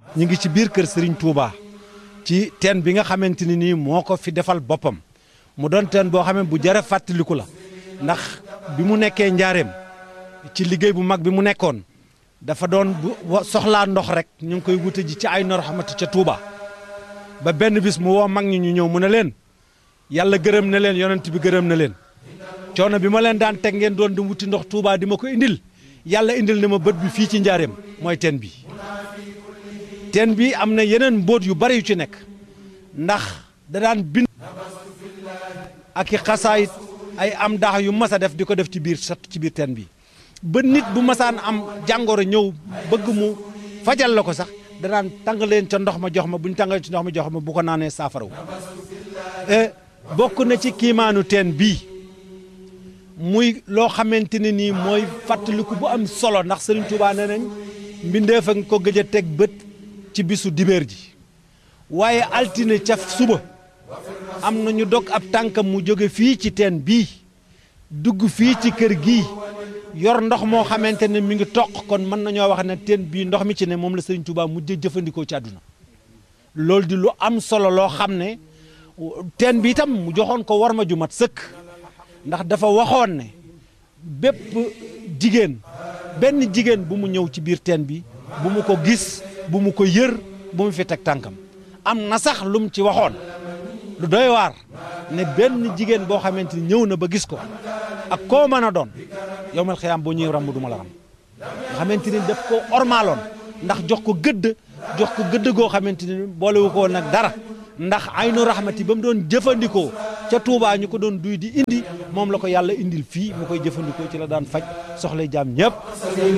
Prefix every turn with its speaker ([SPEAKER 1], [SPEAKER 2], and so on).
[SPEAKER 1] ñu ngi ci biir kër Serigne Touba ci teen bi nga xamante ni nii moo ko fi defal boppam mu doon teen boo xam ne bu jërë fàttaliku la ndax bi mu nekkee njaareem ci liggéey bu mag bi mu nekkoon dafa doon bu soxlaa ndox rek ñu ngi koy wute ji ci ay nor xamante ca Touba ba benn bis mu woo mag ñi ñu ñëw mu ne leen yàlla gërëm na leen yonent bi gërëm na leen coono bi ma leen daan teg ngeen doon di wuti ndox Touba di ma ko indil yàlla indil na ma bët bi fii ci njaareem mooy teen bi teen bi am na yeneen mbóot yu bari yu ci nekk ndax da daan bind ak i xasaayit ay am daax yu mas a def di ko def ci biir sat ci biir teen bi ba nit bu masaan am jàngoro ñëw bëgg mu fajal la ko sax da daan tàng leen ca ndox ma jox ma bu ñu tàngalee ci ndox ma jox ma bu ko naanee saafaraw bokk na ci kiimaanu teen bii muy loo xamante ne nii mooy fàttaliku bu am solo ndax Serigne Touba nee nañ mbindeef a nga ko gëj a teg bët ci bisu dibéer ji waaye altine ca suba am na ñu dog ab tànkam mu jóge fii ci teen bii dugg fii ci kër gii yor ndox moo xamante ne mi ngi toq kon mën nañoo wax ne teen bii ndox mi ci ne moom la Serigne Touba mujj jëfandikoo ci àdduna loolu di lu am solo loo xam ne teen bi itam mu joxoon ko war ma ju mat sëkk ndax dafa waxoon ne bépp jigéen benn jigéen bu mu ñëw ci biir teen bi bu mu ko gis bu mu ko yër bu mu fi teg tànkam am na sax lum ci waxoon lu doy waar ne benn jigéen boo xamante ni ñëw na ba gis ko ak koo mën a doon yow mal xiyaam boo ñëwee ramb du ma la ram nga xamante ni daf ko ormaaloon ndax jox ko gëdd jox ko gëdd goo xamante ni boolewu ko nag dara ndax aynu rahmati ba mu doon jëfandikoo ca Touba ñu ko doon duy di indi moom la ko yàlla indil fii mu koy jëfandikoo ci la daan faj soxla jaam ñëpp